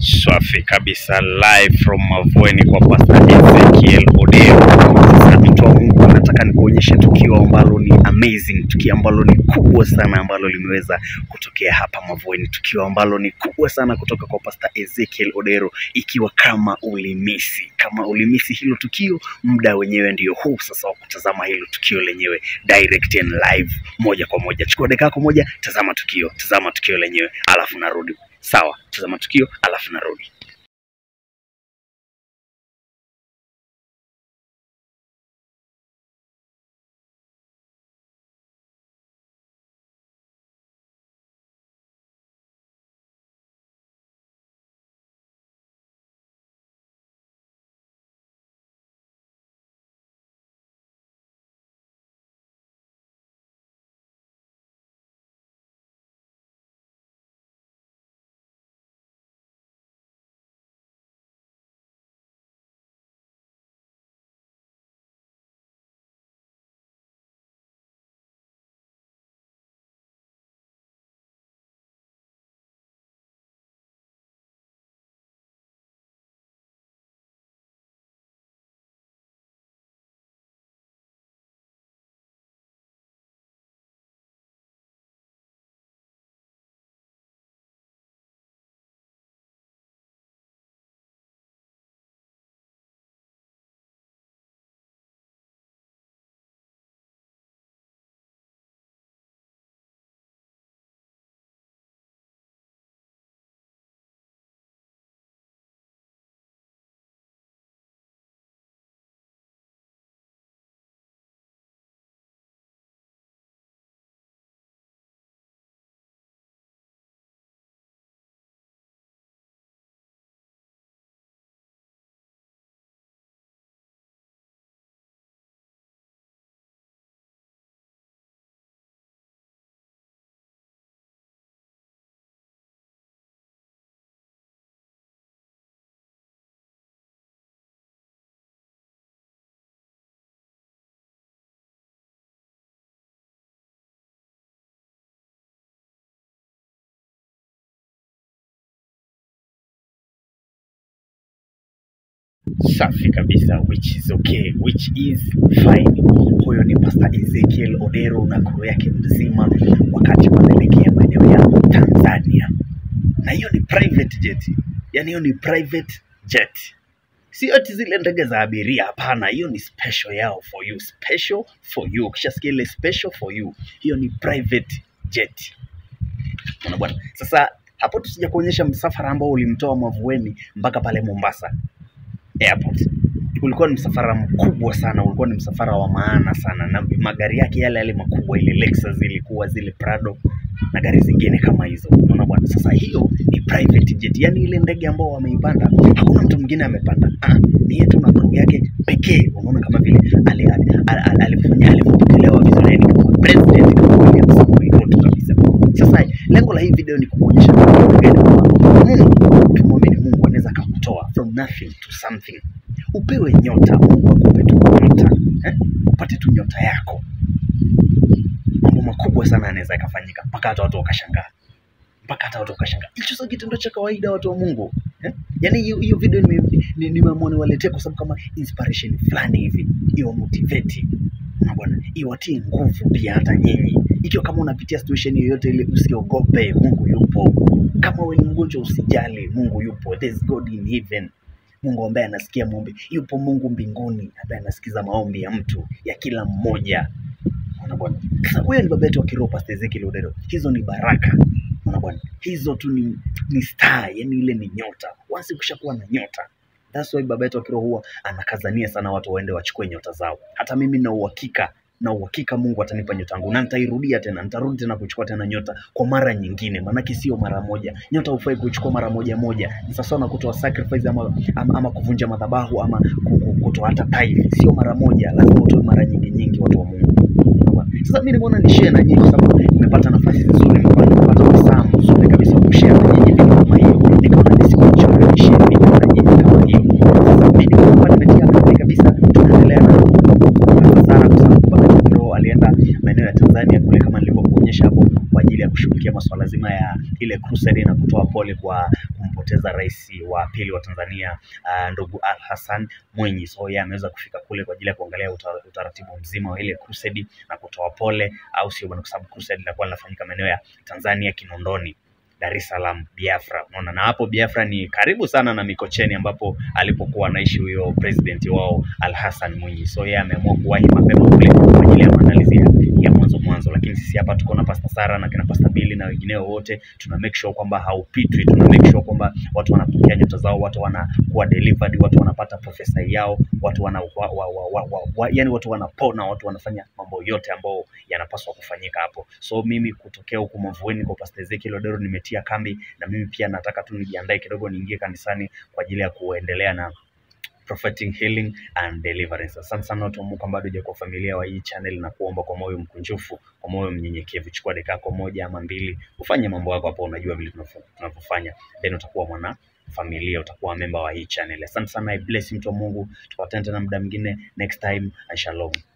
Safi kabisa, live from Mavueni kwa Pastor Ezekiel Odeo. Sasa mtu wa Mungu, nataka nikuonyeshe tukio ambalo ni amazing, tukio ambalo ni kubwa sana ambalo limeweza kutokea hapa Mavueni, tukio ambalo ni kubwa sana kutoka kwa Pastor Ezekiel Odero. Ikiwa kama ulimisi, kama ulimisi hilo tukio, muda wenyewe ndio huu sasa wa kutazama hilo tukio lenyewe direct and live, moja kwa moja. Chukua dakika yako moja, tazama tukio, tazama tukio lenyewe, alafu narudi. Sawa, tazama tukio alafu narudi. Safi kabisa, which is okay, which is fine. Huyo ni Pastor Ezekiel Odero na kuru yake mzima, wakati wanaelekea maeneo ya Tanzania, na hiyo ni private jet, yani hiyo ni private jet, sio ati zile ndege za abiria. Hapana, hiyo ni special yao for you, special for you. Ukishasikia ile special for you, hiyo ni private jet. Unaona bwana. Sasa hapo tusija kuonyesha msafara ambao ulimtoa Mavueni mpaka pale Mombasa airport. Ulikuwa ni msafara mkubwa sana, ulikuwa ni msafara wa maana sana, na magari yake yale yale makubwa, ile Lexus ilikuwa zile Prado na gari zingine kama hizo. Unaona bwana, sasa hiyo ni private jet, yani ile ndege ambao wameipanda hakuna mtu mwingine amepanda, ah, ni yetu na crew yake pekee. Unaona kama vile ali- ali- ali- ali- alivyofanya alivyopokelewa vizuri, yani kama president kama William Samoei Ruto kabisa. Sasa lengo la hii video ni kukuonyesha kitu gani kwamba Mungu, ukimwamini Mungu anaweza akakutoa from nothing to something. Upewe nyota, Mungu akupe tu nyota eh? upate tu nyota yako, mambo makubwa sana yanaweza yakafanyika mpaka hata watu wakashangaa, mpaka hata watu wakashangaa. Hicho sio kitendo cha kawaida, watu wa Mungu eh? Yaani hiyo hiyo video nimeamua ni, nimeamua niwaletee kwa sababu kama inspiration fulani hivi, iwa motivate na bwana, iwatie nguvu pia hata nyinyi. Ikiwa kama unapitia situation yoyote ile, usiogope, Mungu yupo. Kama wewe ni mgonjwa, usijali, Mungu yupo. There's God in heaven. Mungu ambaye anasikia maombi, yupo Mungu mbinguni ambaye anasikiza maombi ya mtu ya kila mmoja. Unaona bwana. Sasa huyo ni baba yetu wa kiroho Pastor Ezekiel Odero. Hizo ni baraka. Unaona bwana. Hizo tu ni, ni star, yani ile ni nyota. Once ukishakuwa na nyota, that's why baba yetu wa kiroho huwa anakazania sana watu waende wachukue nyota zao. Hata mimi na uhakika na uhakika Mungu atanipa nyota yangu na nitairudia tena, nitarudi tena kuchukua tena nyota kwa mara nyingine, maanake sio mara moja. Nyota hufai kuchukua mara moja moja, ni sawasawa na kutoa sacrifice ama, ama, ama kuvunja madhabahu ama ku- ku- kutoa hata tithe, sio mara moja, lazima utoe mara nyingi nyingi, watu wa Mungu. Unaona? Sasa mimi nimeona ni share na nyinyi kwa sababu nimepata nafasi nzuri, nimepata nimepata wasaa mzuri kabisa wa kushare na nyinyi vitu kama hiyo, nikaona nisikuchoke ni share vitu na nyinyi kama hiyo. Sasa mimi nilikuwa nimetia kati kabisa, tunaendelea na kupata sana kwa sababu baba Kiroho alienda maeneo ya Tanzania kule kama nilivyokuonyesha hapo kwa ajili ya kushughulikia masuala zima ya ile crusade na kutoa pole kwa kumpoteza rais wa pili wa Tanzania uh, ndugu Al Hassan Mwinyi. So yeye ameweza kufika kule kwa ajili ya kuangalia uta, utaratibu mzima wa ile crusade na kutoa pole, au sio bwana, kwa sababu crusade linakuwa linafanyika maeneo ya Tanzania Kinondoni. Dar es Salaam, Biafra. Unaona, na hapo Biafra ni karibu sana na Mikocheni ambapo alipokuwa anaishi huyo president wao Al Hassan Mwinyi. So yeye ameamua kuwahi mapema kule kwa ajili ya maandalizi ya, ya mwanzo mwanzo, lakini sisi hapa tuko na Pastor Sara na kina Pastor Billy na wengineo wote, tuna make sure kwamba haupitwi, tuna make sure kwamba watu wanapokea nyota zao, watu wanakuwa delivered, watu wanapata profesa yao, watu wana wa, wa, wa, wa, wa, wa, yani watu wanapona, watu wanafanya mambo yote ambayo yanapaswa kufanyika hapo. So mimi kutokea huku Mavueni kwa Pastor Ezekiel Odero nimetia kambi, na mimi pia nataka tu nijiandae kidogo niingie kanisani kwa ajili ya kuendelea na prophetic healing and deliverance. Asante sana watu wa Mungu ambao bado kwa familia wa hii channel na kuomba kwa moyo mkunjufu, kwa moyo mnyenyekevu. Chukua dakika yako moja ama mbili, ufanye mambo yako hapo, unajua vile tunafo- tunavyofanya, then utakuwa mwana familia, utakuwa memba wa hii channel. Asante sana, I bless you mtu wa Mungu. Tupatane tena muda mwingine next time, and shalom.